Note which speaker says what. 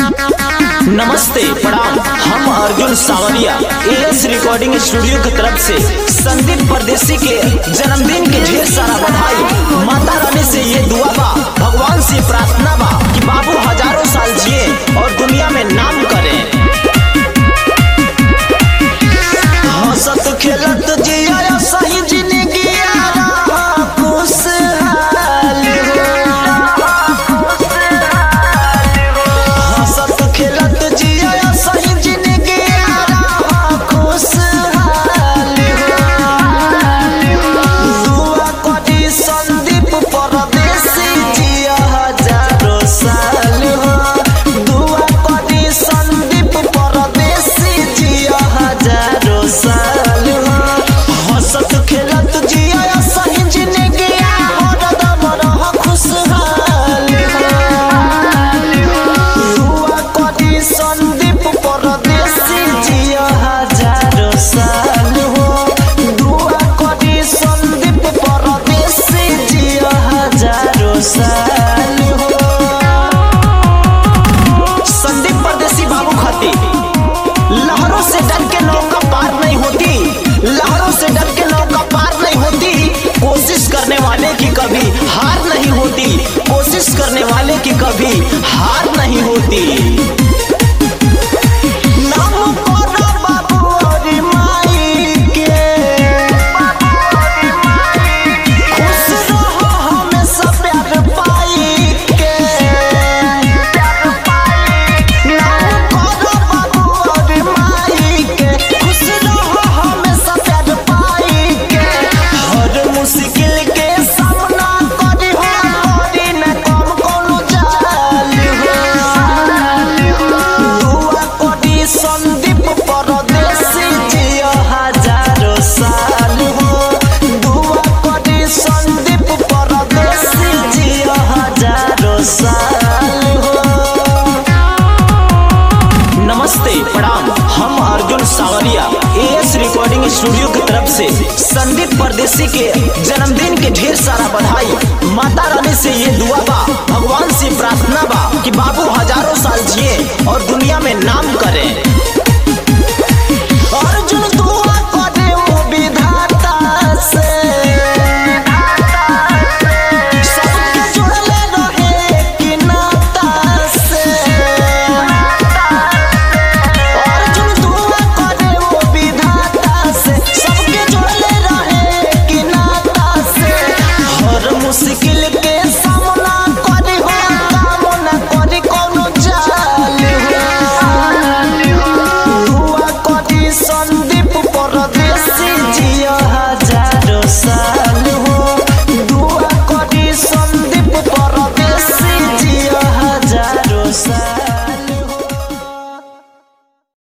Speaker 1: नमस्ते प्रणाम हम अर्जुन सावरिया एएस रिकॉर्डिंग स्टूडियो की तरफ से संदीप परदेसी के जन्मदिन के ढेर सारा बधाई माता रानी से ये दुआ बा भगवान से प्रार्थना बा कि बाबू हजारों साल जिए और दुनिया में नाम करें हंसत खेलत जिया सही जिंदगी खुशहाल हंसत खेलत जिया सही जिंदगी खुशहाल दुआ करी संदीप परदेसी जिया हजारों साल हो दुआ करी संदीप परदेसी जिया हजारों साल हो हंसत खेलत जिया सही जिंदगी हरदम रह खुशहाल हो दुआ करी संदीप परदेसी जिया हजारों साल हो दुआ करी संदीप परदेसी जिया हजारों साल हो संदीप परदेसी बाबू खाती लहरों से डर के नौका पार नहीं होती लहरों से डर के नौका पार नहीं होती कोशिश करने वाले की कभी हार नहीं होती कोशिश करने वाले की कभी हार नहीं होती नाम करो बाबू और माई के खुश रहो हमेशा प्यार पाई के नाम करो बाबू और माई के खुश रहो हमेशा प्यार पाई के हर मुश्किल के सामना करी हो करी न कम कोनो जाल हो दुआ करी संदीप परदेसी जिया हजारों साल हो दुआ करी संदीप परदेसी जिया हजारों साल हो नमस्ते प्रणाम हम अर्जुन सावरिया एएस रिकॉर्डिंग स्टूडियो की तरफ से संदीप परदेसी के जन्मदिन के ढेर सारा बधाई माता रानी से ये दुआ बा भगवान से प्रार्थना बा कि बाबू हजारों साल जिए और दुनिया में नाम करें